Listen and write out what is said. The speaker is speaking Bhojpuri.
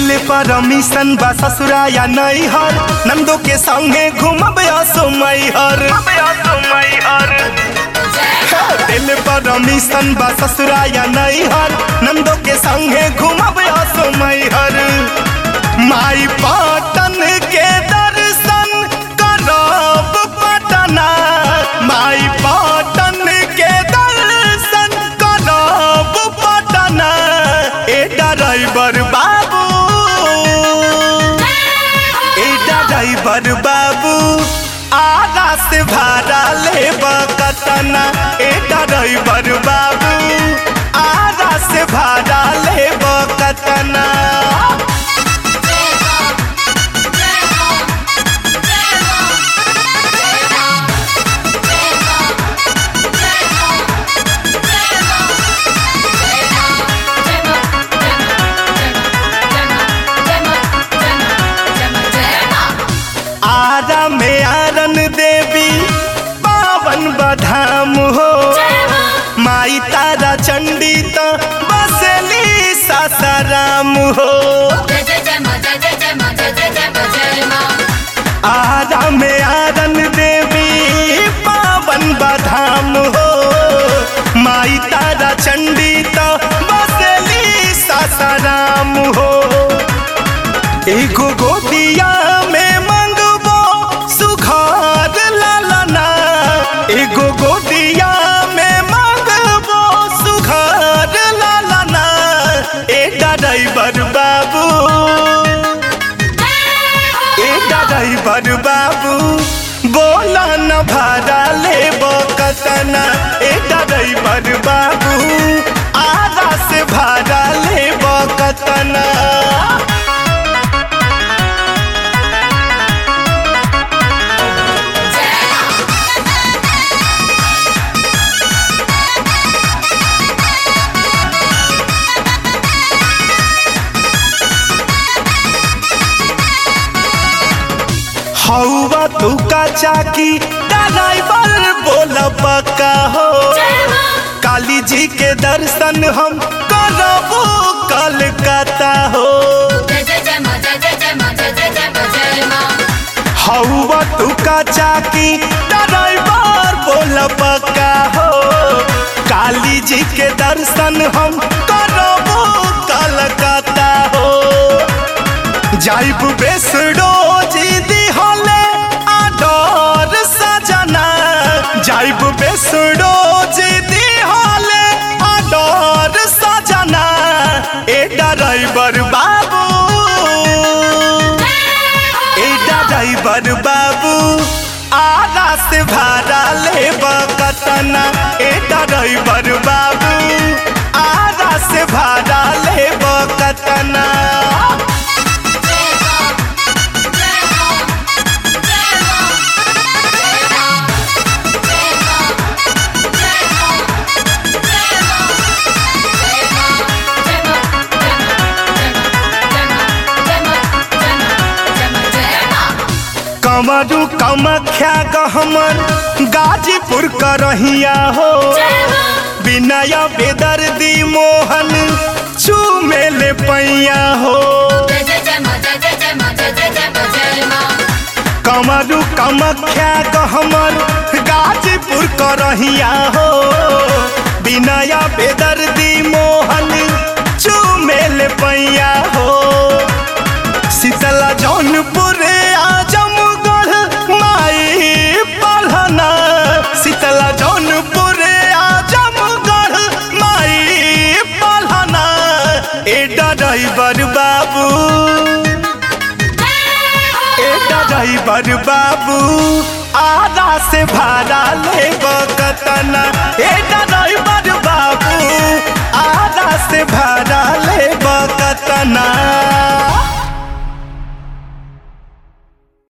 दिल पर मिशन बा ससुरा या नैहर नंदो के संगे घूमब असमैहर दिल पर मिशन बा ससुरा या नैहर नंदो के संगे घूमब असमैहर माई पाटन के दर्शन करब पटना माई पाटन के दर्शन करब पटना ए ड्राइवर बाबू ए ड्राइवर बाबू आधा से भाड़ा लेब कतना ए ड्राइवर बाबू आधा से भाड़ा लेब कतना आरा में आरन देवी पावन बधाम हो माई तारा चंडी तो बसली सासाराम हो आरा में आरन देवी पावन बधाम हो माई तारा चंडी तो बसली सासाराम हो एगो गोदिया में मंगबो सुखार लालना एगो गोदिया में मंगबो सुखार लालना ए ड्राइवर बाबू ए ड्राइवर बाबू बोला न भाड़ा लेबो कतना ए ड्राइवर बाबू आधा से भाड़ा लेबो कतना हौवा तू का चाकी ड्राइवर बोल पक्का हो काली जी के दर्शन हम करबो कलकत्ता हो हौवा तू का चाकी ड्राइवर बोल पक्का हो काली जी के दर्शन हम करबो कलकत्ता हो जाइब बेसडो जी दिहले आडर सजना जाइब बेसडो जी दिहले आडर सजना ए ड्राइवर बाबू ए ड्राइवर बाबू आधा से भाड़ा लेब कतना ए ड्राइवर बाबू आधा से भाड़ा लेब कतना कमरू कमख्या गहमर गाजीपुर करहिया हो विनय बेदर्दी मोहन चूमेले पैया हो कमरू कमख्या गहमर गाजीपुर करहिया हो विनय बेदर्दी मोहन चूमेले पैया हो शीतला जौनपुर आजमगढ़ माई पढ़ना शीतला जौनपुर आजमगढ़ माई पढ़ना ए ड्राइवर बाबू ए ड्राइवर बाबू आधा से भाड़ा लेब कतना ए